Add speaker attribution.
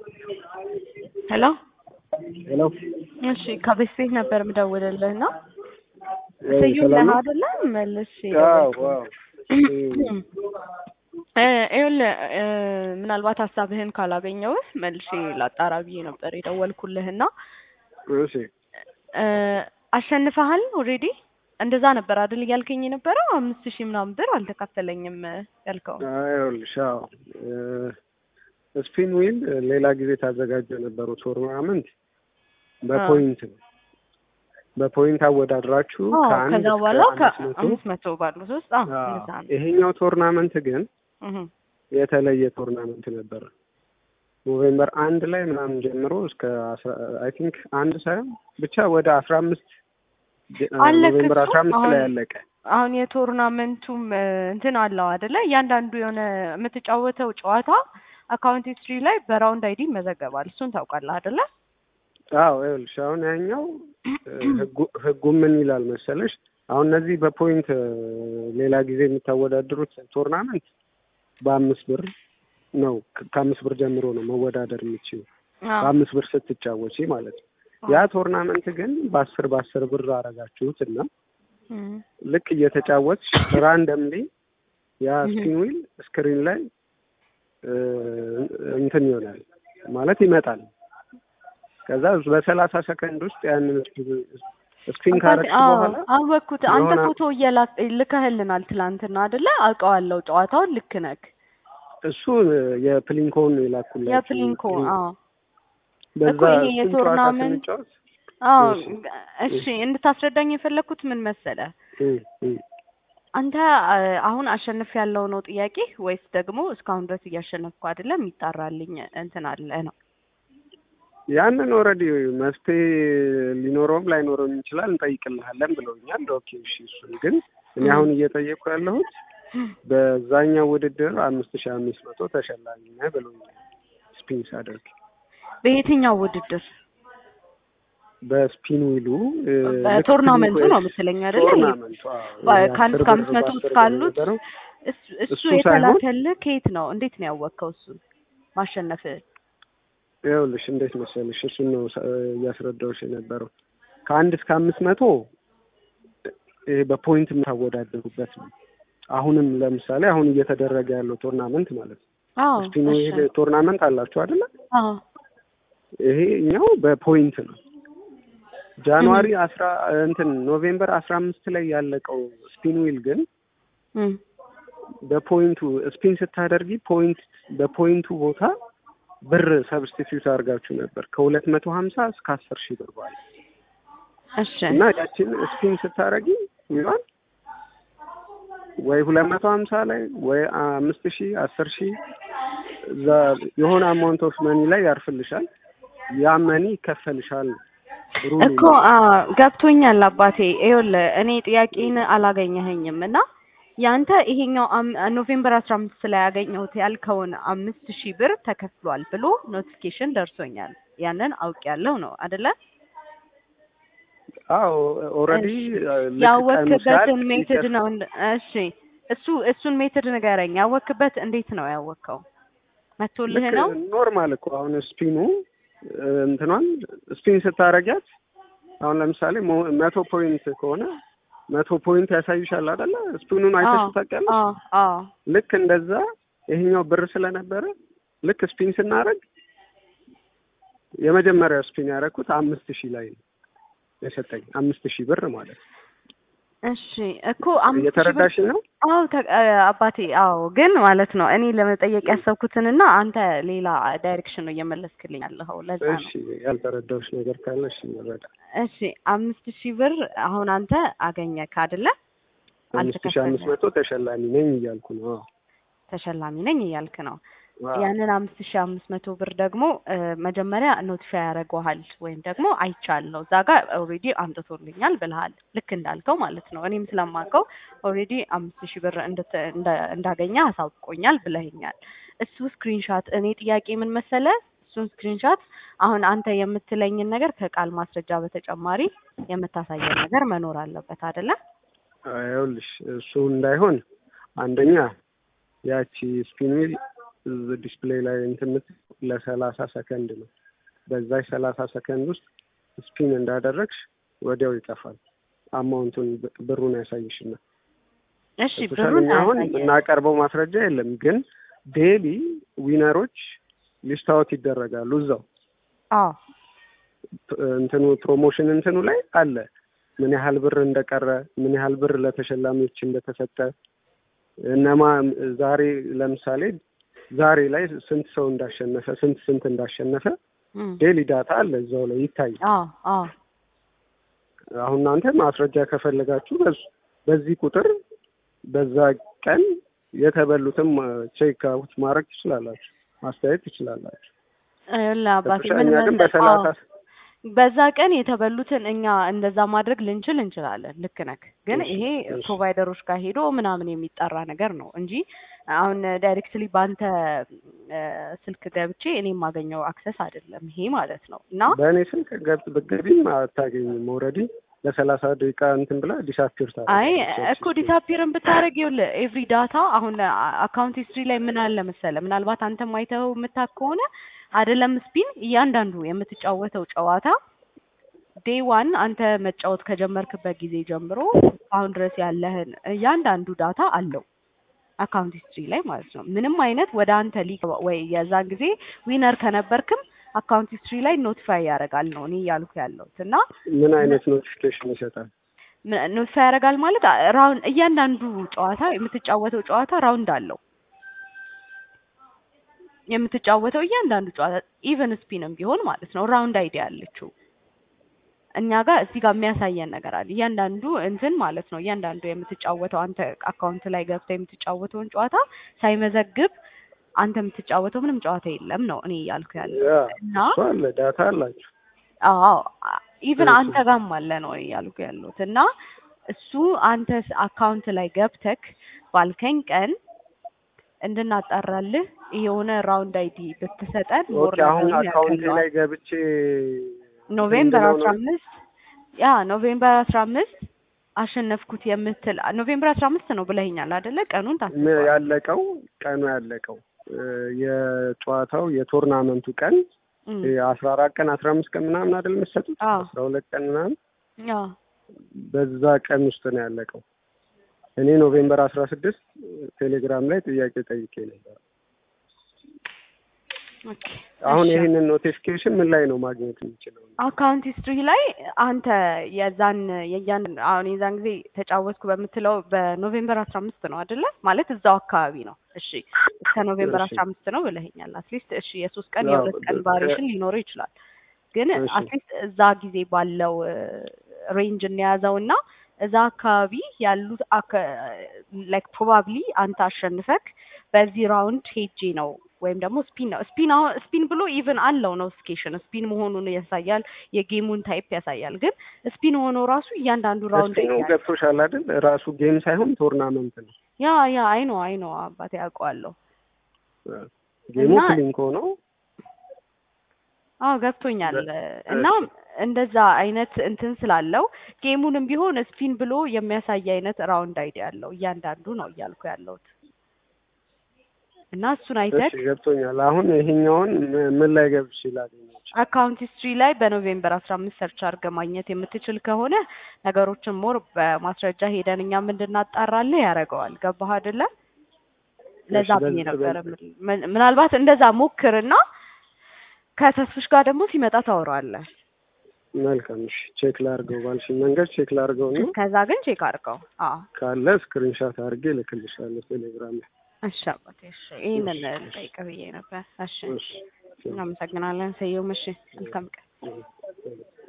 Speaker 1: ሄሎ
Speaker 2: ሄሎ
Speaker 1: እሺ ከቤት ቤት ነበር የምደውልልህ እና
Speaker 2: ያው
Speaker 1: ስዩም
Speaker 2: ሰላም
Speaker 1: ነህ
Speaker 2: ነው?
Speaker 1: አይደለ? መልሼ
Speaker 2: አዎ
Speaker 1: ደወልኩ።
Speaker 2: አዎ
Speaker 1: እ ይኸውልህ እ ምናልባት ሀሳብህን ካላገኘሁህ መልሼ ላጣራ ብዬ ነበር የደወልኩልህ እና
Speaker 2: እሺ
Speaker 1: እ አሸንፈሃል ኦልሬዲ እንደዛ ነበር አይደል እያልከኝ የነበረው አምስት ሺህ ምናምን ብር አልተካፈለኝም ያልከው
Speaker 2: ይኸውልሽ አዎ እ ስፒን ዊል ሌላ ጊዜ ታዘጋጀ የነበረው ቶርናመንት በፖይንት ነው። በፖይንት አወዳድራችሁ
Speaker 1: አዎ
Speaker 2: ከአንድ
Speaker 1: ከዛ
Speaker 2: እስከ
Speaker 1: በኋላ
Speaker 2: አምስት መቶ
Speaker 1: ከአምስት መቶ ባሉት ውስጥ አዎ
Speaker 2: አዎ።
Speaker 1: እንደዛ ነው
Speaker 2: ይሄኛው ቶርናመንት ግን
Speaker 1: እህ
Speaker 2: የተለየ ቶርናመንት ነበረ። ኖቬምበር አንድ ላይ ምናምን ጀምሮ እስከ አይ ቲንክ አንድ ሳይሆን ብቻ ወደ አስራ አምስት
Speaker 1: አለክ
Speaker 2: ኖቬምበር
Speaker 1: እሱ
Speaker 2: አስራ አምስት ላይ
Speaker 1: አሁን
Speaker 2: ያለቀ
Speaker 1: አሁን የቶርናመንቱም እ እንትን አለው አይደለ? እያንዳንዱ የሆነ የምትጫወተው ጨዋታ አካውንት ሂስትሪ ላይ በራውንድ አይዲ ይመዘገባል። እሱን ታውቃለህ አይደለ?
Speaker 2: አዎ ይኸውልሽ አሁን ያኛው እ ህጉ ህጉ ምን ይላል መሰለሽ አሁን እነዚህ በፖይንት እ ሌላ ጊዜ የምታወዳድሩት ቶርናመንት በአምስት ብር ነው ከ- ከአምስት ብር ጀምሮ ነው መወዳደር የምችው
Speaker 1: አዎ
Speaker 2: በአምስት ብር ስትጫወቺ ማለት ነው። ያ ቶርናመንት ግን በአስር በአስር ብር አረጋችሁት እና
Speaker 1: እም
Speaker 2: ልክ እየተጫወትሽ ራንደምሊ ያ
Speaker 1: እህ
Speaker 2: ስፒን ዊል ስክሪን ላይ እ እንትን ይሆናል ማለት ይመጣል። ከዛ በሰላሳ ሰከንድ ውስጥ ያንን ስፒን
Speaker 1: አባቴ
Speaker 2: ካረግሽ
Speaker 1: አዎ
Speaker 2: በኋላ
Speaker 1: አወቅኩት። አንተ
Speaker 2: የሆነ
Speaker 1: ፎቶ እየላክ ልከህልናል ትላንትና አይደለ? አውቀዋለሁ ጨዋታውን ልክ ነክ
Speaker 2: እሱ የፕሊንኮን የላኩላችሁ
Speaker 1: የፕሊንኮ አዎ
Speaker 2: በዛ
Speaker 1: እኮ ይሄ
Speaker 2: እሱን ጨዋታ
Speaker 1: የቶርናመንት
Speaker 2: ስንጫወት
Speaker 1: አዎ
Speaker 2: እሺ
Speaker 1: እሺ እንድታስረዳኝ የፈለኩት ምን መሰለ
Speaker 2: እ እ
Speaker 1: አንተ አ- አሁን አሸንፍ ያለው ነው ጥያቄ ወይስ ደግሞ እስካሁን ድረስ እያሸነፍኩ አይደለም የሚጣራልኝ እንትን አለ ነው?
Speaker 2: ያንን ኦልሬዲ መፍትሄ ሊኖረውም ላይኖረውም ይችላል እንጠይቅልሃለን ብለውኛል። ኦኬ እሺ እሱን ግን እኔ
Speaker 1: እም
Speaker 2: አሁን እየጠየቅኩ ያለሁት በዛኛው ውድድር አምስት ሺህ አምስት መቶ ተሸላሚ ነህ ብሎኛል። ስፒን ሳደርግ
Speaker 1: በየትኛው ውድድር
Speaker 2: በስፒን ዊሉ እ፣ ልክ
Speaker 1: በቶርናመንቱ
Speaker 2: ፕሊንኮ
Speaker 1: ነው የምትለኝ አይደለ? ይሄ
Speaker 2: ቶርናመንቱ አዎ፣
Speaker 1: በ-
Speaker 2: ይሄ
Speaker 1: ከአንድ
Speaker 2: አስር
Speaker 1: እስከ
Speaker 2: ብር
Speaker 1: አምስት መቶ
Speaker 2: በአስር ብር
Speaker 1: እስካሉት
Speaker 2: የነበረው
Speaker 1: እሱ እሱ
Speaker 2: እሱ ሳይሆን
Speaker 1: የተላከልህ ከየት ነው? እንዴት ነው ያወቅከው እሱን ማሸነፍህ?
Speaker 2: ይኸውልሽ እንዴት መሰልሽ እሱን ነው ሳ- እያስረዳሁሽ የነበረው ከአንድ እስከ አምስት መቶ ይሄ በፖይንት የምታወዳደሩበት ነው። አሁንም ለምሳሌ አሁን እየተደረገ ያለው ቶርናመንት ማለት ነው።
Speaker 1: አዎ
Speaker 2: ስፒን
Speaker 1: እሺ
Speaker 2: ዊል ቶርናመንት አላችሁ አይደለ?
Speaker 1: አዎ
Speaker 2: ይሄኛው በፖይንት ነው።
Speaker 1: እህ
Speaker 2: ጃንዋሪ አስራ እንትን ኖቬምበር አስራ አምስት ላይ ያለቀው ስፒን ዊል ግን
Speaker 1: እም
Speaker 2: በፖይንቱ ስፒን ስታደርጊ ፖይንት በፖይንቱ ቦታ ብር ሰብስቲቲዩት አድርጋችሁ ነበር ከሁለት መቶ ሀምሳ እስከ አስር ሺህ ብር ባለ
Speaker 1: እሺ
Speaker 2: እና ያችን ስፒን ስታደርጊ ይሆን ወይ ሁለት መቶ ሀምሳ ላይ ወይ አምስት ሺህ አስር ሺህ እዛ የሆነ አማውንት ኦፍ መኒ ላይ ያርፍልሻል። ያ መኒ ይከፈልሻል። ሩሉ
Speaker 1: እኮ
Speaker 2: ነው።
Speaker 1: አ ገብቶኛል አባቴ። ይኸውልህ እኔ ጥያቄን አላገኘኸኝም እና ያንተ ይሄኛው አም- ኖቬምበር አስራ አምስት ላይ ያገኘሁት ያልከውን አምስት ሺህ ብር ተከፍሏል ብሎ ኖቲፊኬሽን ደርሶኛል። ያንን አውቄያለሁ ነው አደለ?
Speaker 2: አዎ ኦልሬዲ
Speaker 1: እሺ
Speaker 2: ልክ ቀኑ
Speaker 1: ያወክበትን
Speaker 2: ሲያልቅ
Speaker 1: ሜትድ
Speaker 2: ይከፍ
Speaker 1: ነው። እንደ- እሺ እሱ እሱን ሜትድ ንገረኝ። ያወክበት እንዴት ነው ያወከው? መቶልህ
Speaker 2: ልክ
Speaker 1: ነው?
Speaker 2: ኖርማል እኮ አሁን ስፒኑ እ፣ እንትኗን ስፒን ስታረጊያት አሁን ለምሳሌ ሞ- መቶ ፖይንት ከሆነ መቶ ፖይንት ያሳይሻል አይደለ? ስፒኑን
Speaker 1: አዎ
Speaker 2: አይተሽ ታውቂያለሽ?
Speaker 1: አዎ አዎ
Speaker 2: ልክ እንደዛ ይሄኛው ብር ስለነበረ ልክ ስፒን ስናደርግ የመጀመሪያው ስፒን ያደረኩት አምስት ሺህ ላይ ነው የሰጠኝ አምስት ሺህ ብር ማለት ነው።
Speaker 1: እሺ እኮ አምስት ሺህ ብር
Speaker 2: እየተረዳሽ ነው?
Speaker 1: አዎ ተ- አ- አባቴ አዎ ግን ማለት ነው እኔ ለመጠየቅ ያሰብኩትንና አንተ ሌላ ዳይሬክሽን ነው እየመለስክልኝ ያለኸው ለዛ
Speaker 2: እሺ
Speaker 1: ነው
Speaker 2: ያልተረዳሁሽ ነገር ካለ እሺ እንረዳ።
Speaker 1: እሺ አምስት ሺህ ብር አሁን አንተ አገኘክ አይደለ
Speaker 2: አምስት ሺህ አምስት
Speaker 1: አልተከፈልህም
Speaker 2: መቶ ተሸላሚ ነኝ እያልኩ ነው። አዎ
Speaker 1: ተሸላሚ ነኝ እያልክ ነው
Speaker 2: አዎ
Speaker 1: ያንን አምስት ሺህ አምስት መቶ ብር ደግሞ እ፣ መጀመሪያ ኖቲፋይ ያደርገዋል ወይም ደግሞ አይቻለሁ እዛ ጋር ኦልሬዲ አምጥቶልኛል ብልሃል ልክ እንዳልከው ማለት ነው እኔም ስለማውቀው ኦልሬዲ አምስት ሺህ ብር እንድት- እንዳ- እንዳገኘ አሳውቆኛል ብለኸኛል እሱ ስክሪንሻት እኔ ጥያቄ ምን መሰለ እሱን ስክሪንሻት አሁን አንተ የምትለኝን ነገር ከቃል ማስረጃ በተጨማሪ የምታሳየን ነገር መኖር አለበት አይደለ
Speaker 2: ይኸውልሽ እሱ እንዳይሆን አንደኛ ያቺ ስፒን ዊል ዲስፕሌይ ላይ እንትን የምትለው ለሰላሳ ሰከንድ ነው። በዛች ሰላሳ ሰከንድ ውስጥ ስፒን እንዳደረግሽ ወዲያው ይጠፋል። አማውንቱን ብ- ብሩን ያሳይሽና
Speaker 1: እሺ
Speaker 2: ሶሻል
Speaker 1: ብሩን
Speaker 2: እኛ አሁን
Speaker 1: አያሳየን።
Speaker 2: የምናቀርበው ማስረጃ የለም፣ ግን ዴሊ ዊነሮች ሊስታወት ይደረጋሉ እዛው
Speaker 1: አዎ
Speaker 2: ፕ- እንትኑ ፕሮሞሽን እንትኑ ላይ አለ ምን ያህል ብር እንደቀረ ምን ያህል ብር ለተሸላሚዎች እንደተሰጠ እነማ ዛሬ ለምሳሌ ዛሬ ላይ ስንት ሰው እንዳሸነፈ ስንት ስንት እንዳሸነፈ
Speaker 1: እም፣
Speaker 2: ዴሊ ዳታ አለ እዛው ላይ ይታያል።
Speaker 1: አዎ አዎ
Speaker 2: አሁን እናንተ ማስረጃ ከፈለጋችሁ በዝ- በዚህ ቁጥር በዛ ቀን የተበሉትም ቼክ አውት ማድረግ ትችላላችሁ፣ ማስተያየት ትችላላችሁ።
Speaker 1: ይኸውልህ አባቴ
Speaker 2: ገብቶሻል?
Speaker 1: ምን
Speaker 2: እኛ ግን
Speaker 1: መሰለህ?
Speaker 2: በሰላሳ
Speaker 1: አዎ በዛ ቀን የተበሉትን እኛ እንደዛ ማድረግ ልንችል እንችላለን። ልክ ነክ ግን
Speaker 2: እሺ፣
Speaker 1: ይሄ
Speaker 2: እሺ።
Speaker 1: ፕሮቫይደሮች ጋር ሄዶ ምናምን የሚጠራ ነገር ነው እንጂ አሁን ዳይሬክትሊ በአንተ እ፣ ስልክ ገብቼ እኔ የማገኘው አክሰስ አይደለም ይሄ ማለት ነው። እና
Speaker 2: በእኔ ስልክ ገብት ብትገቢም አታገኝም። ኦልሬዲ ለሰላሳ ደቂቃ እንትን ብላ ዲሳፒር
Speaker 1: አይ እኮ ዲሳፒርን ብታደርግ ይኸውልህ ኤቭሪ ዳታ አሁን አካውንት ሂስትሪ ላይ ምን አለ መሰለህ፣ ምናልባት አንተ ማይተው የምታውቅ ከሆነ አይደለም ስፒን እያንዳንዱ የምትጫወተው ጨዋታ ዴይ ዋን አንተ መጫወት ከጀመርክበት ጊዜ ጀምሮ አሁን ድረስ ያለህን እያንዳንዱ ዳታ አለው አካውንት ሂስትሪ ላይ ማለት ነው። ምንም አይነት ወደ አንተ ሊገባ ወይ የዛን ጊዜ ዊነር ከነበርክም አካውንት ሂስትሪ ላይ ኖቲፋይ ያደርጋል ነው እኔ እያልኩ ያለሁት እና
Speaker 2: ምን አይነት ኖቲፊኬሽን ይሰጣል?
Speaker 1: ኖቲፋይ ያደርጋል ማለት ራውንድ እያንዳንዱ ጨዋታ የምትጫወተው ጨዋታ ራውንድ አለው። የምትጫወተው እያንዳንዱ ጨዋታ ኢቨን ስፒንም ቢሆን ማለት ነው ራውንድ አይዲያ አለችው። እኛ ጋር እዚህ ጋር የሚያሳየን ነገር አለ። እያንዳንዱ እንትን ማለት ነው እያንዳንዱ የምትጫወተው አንተ አካውንት ላይ ገብተህ የምትጫወተውን ጨዋታ ሳይመዘግብ አንተ የምትጫወተው ምንም ጨዋታ የለም ነው እኔ እያልኩ ያለው
Speaker 2: ያ
Speaker 1: እና
Speaker 2: እሱ አለ ዳታ አላችሁ።
Speaker 1: አዎ ኢቭን
Speaker 2: እሺ።
Speaker 1: አንተ ጋርም አለ ነው እያልኩ ያለሁት እና እሱ አንተ አካውንት ላይ ገብተክ ባልከኝ ቀን እንድናጣራልህ የሆነ ራውንድ አይዲ ብትሰጠን ሞር
Speaker 2: ኦኬ አሁን
Speaker 1: ነገሩን
Speaker 2: አካውንት
Speaker 1: ያቀለዋል።
Speaker 2: ላይ ገብቼ
Speaker 1: ኖቬምበር
Speaker 2: ምንድነው
Speaker 1: አስራ
Speaker 2: ነው?
Speaker 1: አምስት ያ ኖቬምበር አስራ አምስት አሸነፍኩት የምትል ኖቬምበር አስራ አምስት ነው ብለኸኛል አይደለ? ቀኑን
Speaker 2: ም-
Speaker 1: ታስበዋል።
Speaker 2: ያለቀው ቀኑ ያለቀው እ፣ የጨዋታው የቶርናመንቱ ቀን
Speaker 1: እም፣
Speaker 2: አስራ አራት ቀን አስራ አምስት ቀን ምናምን አይደል የምትሰጡት?
Speaker 1: አዎ
Speaker 2: አስራ ሁለት ቀን ምናምን
Speaker 1: አዎ
Speaker 2: በዛ ቀን ውስጥ ነው ያለቀው። እኔ ኖቬምበር አስራ ስድስት ቴሌግራም ላይ ጥያቄ ጠይቄ ነበር።
Speaker 1: ኦኬ
Speaker 2: አሁን
Speaker 1: እሺ።
Speaker 2: ይህንን ኖቲፊኬሽን ምን ላይ ነው ማግኘት የምችለው?
Speaker 1: አካውንት ሂስትሪ ላይ አንተ የዛን የያን አሁን የዛን ጊዜ ተጫወትኩ በምትለው በኖቬምበር አስራ አምስት ነው አይደለ? ማለት እዛው አካባቢ ነው። እሺ እስከ ኖቬምበር
Speaker 2: እሺ።
Speaker 1: አስራ አምስት ነው ብለኸኛል። አትሊስት እሺ የሶስት ቀን
Speaker 2: ያው
Speaker 1: የሁለት ቀን
Speaker 2: በ-
Speaker 1: ቫሪዬሽን ሊኖረው ይችላል። ግን
Speaker 2: እሺ።
Speaker 1: አትሊስት እዛ ጊዜ ባለው ሬንጅ እንያዘው እና እዛ አካባቢ ያሉት ላይክ ፕሮባብሊ አንተ አሸንፈክ በዚህ ራውንድ ሄጄ ነው ወይም ደግሞ ስፒን ነው ስፒን አሁን ስፒን ብሎ ኢቭን አለው ኖቲፊኬሽን ስፒን መሆኑን ያሳያል፣ የጌሙን ታይፕ ያሳያል። ግን ስፒን ሆኖ ራሱ እያንዳንዱ ራውንድ
Speaker 2: ስፒኑ ገብቶሻል አይደል? ራሱ ጌም ሳይሆን ቶርናመንት ነው።
Speaker 1: ያ ያ አይ ነው አይ ነው አባቴ ያውቀዋለሁ።
Speaker 2: ጌሙ
Speaker 1: እና-
Speaker 2: ክሊንክ ሆኖ
Speaker 1: አዎ ገብቶኛል። እና እንደዛ አይነት እንትን ስላለው ጌሙንም ቢሆን ስፒን ብሎ የሚያሳይ አይነት ራውንድ አይዲያ አለው እያንዳንዱ ነው እያልኩ ያለሁት እና እሱን አይተህ
Speaker 2: እሺ ገብቶኛል። አሁን ይሄኛውን ም- ምን ላይ ገብቼ ላገኛቸው?
Speaker 1: አካውንት ሂስትሪ ላይ በኖቬምበር አስራ አምስት ሰርች አድርገህ ማግኘት የምትችል ከሆነ ነገሮችን ሞር በማስረጃ ሄደን እኛም እንድናጣራልህ ያደርገዋል። ገባህ አይደለ? ለዛ
Speaker 2: እሺ፣
Speaker 1: ብዬ
Speaker 2: በዚህ-
Speaker 1: ነበረ።
Speaker 2: በዚህ-
Speaker 1: ምን- ምናልባት እንደዛ ሞክርና ከተስፍሽ ጋር ደግሞ ሲመጣ ታወራዋለህ።
Speaker 2: መልካም እሺ፣ ቼክ ላድርገው ባልሽኝ መንገድ ቼክ ላድርገው ነው።
Speaker 1: ከዛ ግን ቼክ አድርገው። አዎ
Speaker 2: ካለ ስክሪንሻት አድርጌ እልክልሻለሁ ቴሌግራም ላይ።
Speaker 1: እሺ አባቴ፣ እሺ ይህንን ልጠይቅ ብዬ ነበር። እሺ
Speaker 2: እሺ
Speaker 1: እናመሰግናለን። ሰየው። እሺ መልካም ቀን።
Speaker 2: እሺ።